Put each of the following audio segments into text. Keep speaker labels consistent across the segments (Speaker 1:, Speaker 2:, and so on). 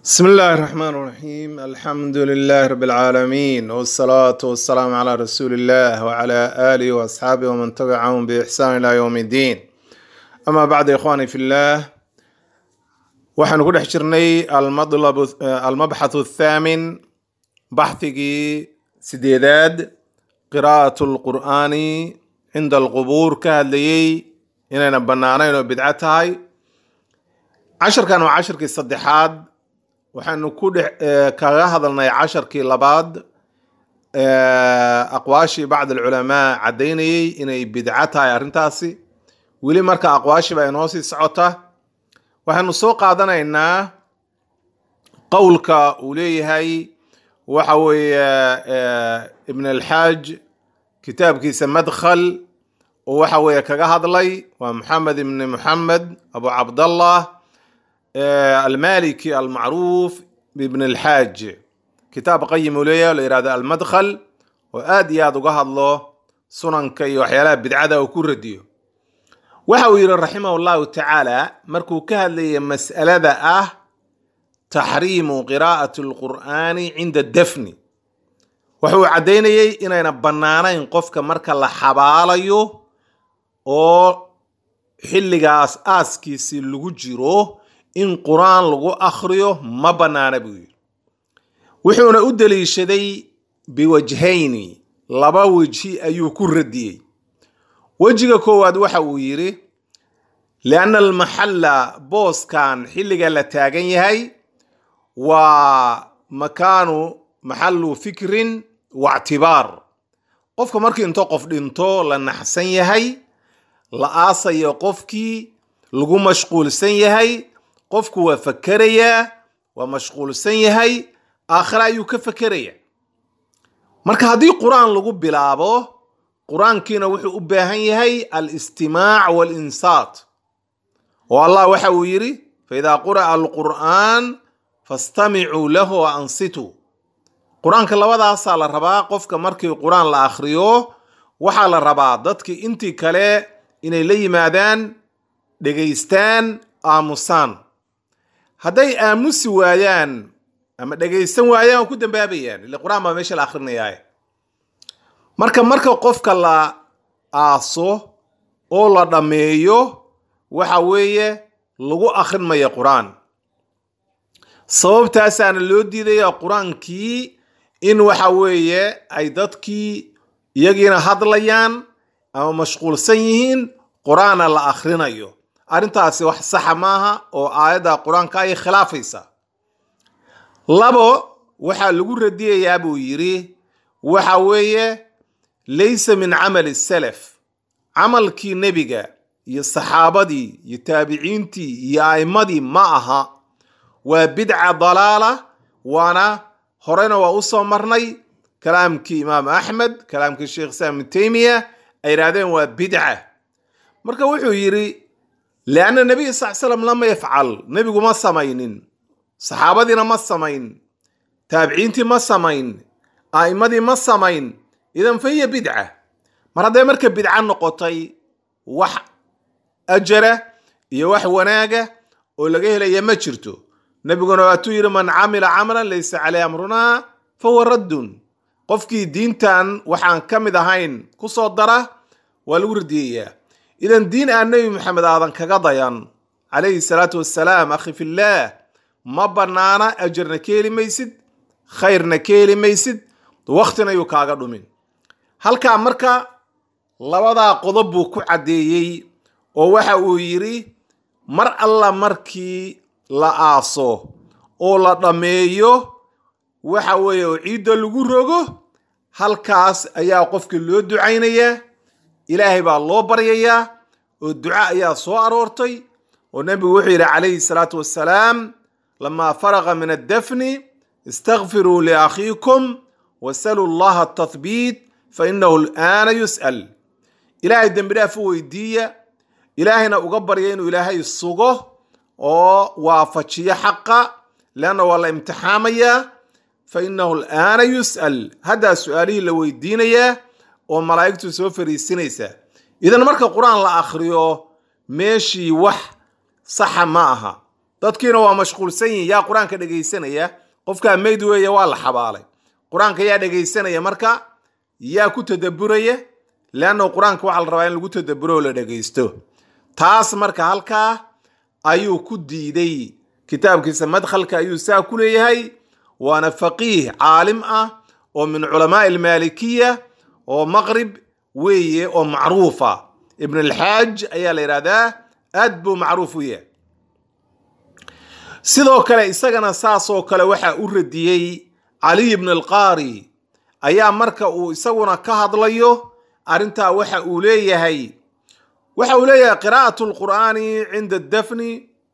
Speaker 1: بسم الله الرحمن الرحيم الحمد لله رب العالمين والصلاة والسلام على رسول الله وعلى آله وأصحابه ومن تبعهم بإحسان إلى يوم الدين أما بعد إخواني في الله waxaanu ku dhex jirnay almadlab almabxathu athaamin baxhigii sideedaad qiraa'at lqur'aani cinda alqubuur ka hadlayey inayna bannaanayn oo bidco tahay casharkan waa casharkii saddexaad waxaanu ku dhex kaga hadalnay casharkii labaad aqwaashii bacd alculamaa caddaynayey inay bidco tahay arrintaasi weli marka aqwaashii baa inoo sii socota waxaanu soo qaadanaynaa qowlka uu leeyahay waxa weeye ibn alxaaj kitaabkiisa madkhal oo waxa weeye kaga hadlay waa maxamed ibni muxamed abu cabdallah almaliki almacruuf ibn alxaaj kitaab qayim uu leeyahay oo la yihahdo almadkhal oo aad iyo aad uga hadlo sunanka iyo waxyaalaha bidcada uu ku radiyo waxa uu yidhi raximah llahu tacaala markuu ka hadlayay mas'alada ah taxriimu qiraa'ati alqur'aani cinda dafni wuxuu caddaynayey inayna bannaanayn qofka marka la xabaalayo oo xilligaas aaskiisii lagu jiro in qur-aan lagu akhriyo ma bannaana buu yidhi wuxuuna u deliishaday biwajhayni laba wejhi ayuu ku radiyey wejiga koowaad waxa uu yidhi lianna almaxalla booskan xilliga la taagan yahay waa makaanu maxallu fikrin waictibaar qofka markii into qof dhinto la naxsan yahay la aasayo qofkii lagu mashquulsan yahay qofku waa fakerayaa waa mashquulsan yahay aakhire ayuu ka fekeraya marka haddii qur-aan lagu bilaabo qur-aankiina wuxuu u baahan yahay alistimaac walinsaat oo allah waxa uu yidhi faidaa quri'a alqur'aan fastamicuu lahu wa ansituu qur-aanka labadaasaa la rabaa qofka markii qur-aan la akhriyo waxaa la rabaa dadkii intii kale inay la yimaadaan dhegaystaan aamusaan hadday aamusi waayaan ama dhegaysan waayaan waa ku dambaabayaan ile qur-aan baa meesha la akhrinayaa marka marka qofka la aaso oo la dhammeeyo waxa weeye lagu akhrin maya qur-aan sababtaasaana loo diidaya qur-aankii in waxa weeye ay dadkii iyagiina hadlayaan ama mashquulsan yihiin qur-aana la akhrinayo arrintaasi wax saxa maaha oo aayadda qur-aanka ay khilaafaysa labo waxaa lagu radiyayaa buu yidhi waxa weeye laysa min camali salaf camalkii nebiga iyo saxaabadii iyo taabiciintii iyo a'immadii ma aha waa bidca dalaala waana horena waa u soo marnay kalaamkii imaam axmed kalaamkii sheekh islaam ibnu teymiya ay yidhahdeen waa bidca marka wuxuu yidhi lianna nebiy sal slam lama yafcal nebigu ma samaynin saxaabadiina ma samayn taabiciintii ma samayn a'immadii ma samayn idan fa hiya bidca mar hadday marka bidca noqotay wax ajara iyo wax wanaaga oo laga helaya ma jirto nebiguna waatuu yidhi man camila camalan laysa caleyh amrunaa fa huwa raddun qofkii diintan waxaan ka mid ahayn ku soo dara waa lagu radiyayaa idan diin aan nebi maxamed aadan kaga dayan calayhi salaatu wassalaam akhi fillaah ma bannaana ajarna ka heli maysid khayrna ka heli maysid waktina yuu kaaga dhumin halkaa marka labadaa qodob buu ku caddeeyey oo waxa uu yidhi mar alla markii la aaso oo la dhammeeyo waxa weeye oo ciidda lagu rogo halkaas ayaa qofkii loo ducaynayaa ilaahay baa loo baryayaa oo duca ayaa soo aroortay oo nebigu wuxuu yidhi calayhi salaatu wassalaam lamaa faraqa min addafni istakfiruu liakhiikum wasaluu allaha atathbiit fa inahu alaana yus'al ilaahay dembi dhaaf u weydiiya ilaahayna uga barya inuu ilaahay sugo oo waafajiyo xaqa leanna waa la imtixaamayaa fa inahu alaana yus'al haddaa su-aalihii la weydiinayaa oo malaa'igtu soo fariisinaysaa idan marka qur-aan la akhriyo meeshii wax saxa ma aha dadkiina waa mashquulsan yihin yaa qur-aanka dhegaysanaya qofkaa meyd weeye waa la xabaalay qur-aanka yaa dhegaysanaya marka yaa ku tadaburaya leanna qur-aanka waxaa la rabaa in lagu tadaburo oo la dhegaysto taas marka halkaa ayuu ku diiday kitaabkiisa madkhalka ayuu saa ku leeyahay waana faqiih caalim ah oo min culamaai almaalikiya oo maqrib weeye oo macruufa ibn alxaaj ayaa la yidhahdaa aad buu macruuf u yahay sidoo kale isagana saasoo kale waxaa u radiyey caliy ibn alqaari ayaa marka uu isaguna ka hadlayo arrintaa waxa uu leeyahay waxa uu leeyahay qiraa'atu lqur'aani cinda dafni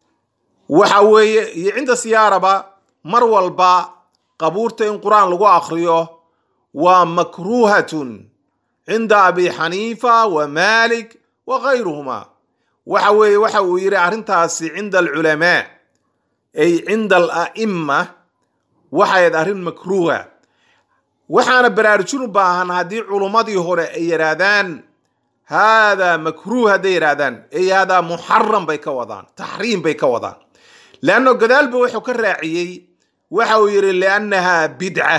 Speaker 1: waxa weeye iyo cinda siyaaraba mar walba qabuurta in qur-aan lagu akriyo waa makruuhatun cinda abi xaniifa wa malik wa kayruhuma waxa weeye waxa uu yidhi arrintaasi cinda alculamaa ay cinda ala'ima waxayd arrin makruuha waxaana baraarujin u baahan haddii culummadii hore ay yidhaahdaan haadaa makruuh hadday yidhaahdaan ay haadaa muxaram bay ka wadaan taxriim bay ka wadaan leanno gadaalba wuxuu ka raaciyey waxa uu yidhi liannaha bidca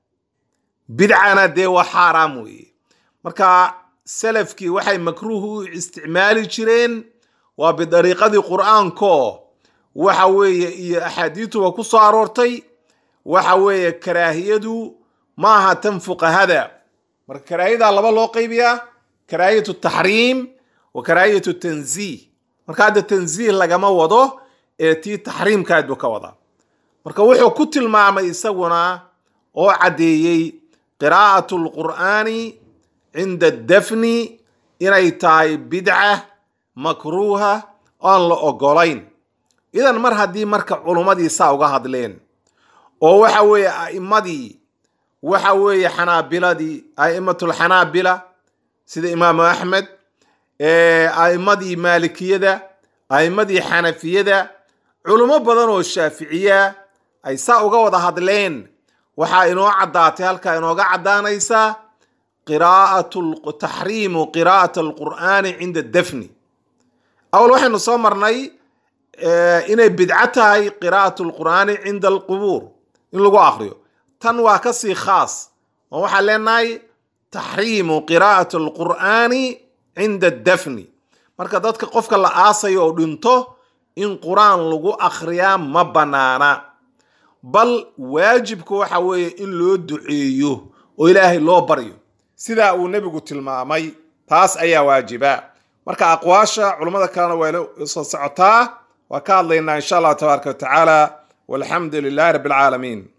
Speaker 1: bidcana dee waa xaaraam weeye marka salafkii waxay makruuh u isticmaali jireen waa bidariiqadii qur'aanko waxa weeye iyo axaadiituba ku soo aroortay waxa weeye karaahiyadu maaha tan fuqahada marka karaahiyadaa laba loo qaybiyaa karaahiyatu taxriim wa karaahiyatu tanziih marka hadda tanziih lagama wado ee tii taxriimkaad buu ka wadaa marka wuxuu ku tilmaamay isaguna oo caddeeyey qiraa'atu lqur'aani cinda dafni inay tahay bidca makruuha oon la ogolayn idan mar haddii marka culummadii saa uga hadleen oo waxa weeye a'immadii waxa weeye xanaabiladii a'immatulxanaabila sida imaamu axmed a'immadii maalikiyada a'immadii xanafiyada culummo badan oo shaaficiya ay saa uga wada hadleen waxaa inoo caddaatay halkaa inooga caddaanaysaa qiraa'atu taxriimu qiraa'at alqur'aani cinda dafni awal waxaynu soo marnay inay bidco tahay qiraa'at alqur'aani cinda alqubuur in lagu akriyo tan waa kasii khaas oo waxaan leenahay taxriimu qiraa'at alqur'aani cinda dafni marka dadka qofka la aasayo oo dhinto in qur-aan lagu akhriyaa ma bannaana bal waajibka waxa weeye in loo duceeyo oo ilaahay loo baryo sidaa uu nebigu tilmaamay taas ayaa waajiba marka aqwaasha culummada kalena waa ila soo socotaa waa ka hadlaynaa insha allah tabaaraka wa tacaala walxamdu lilahi rabbi alcaalamiin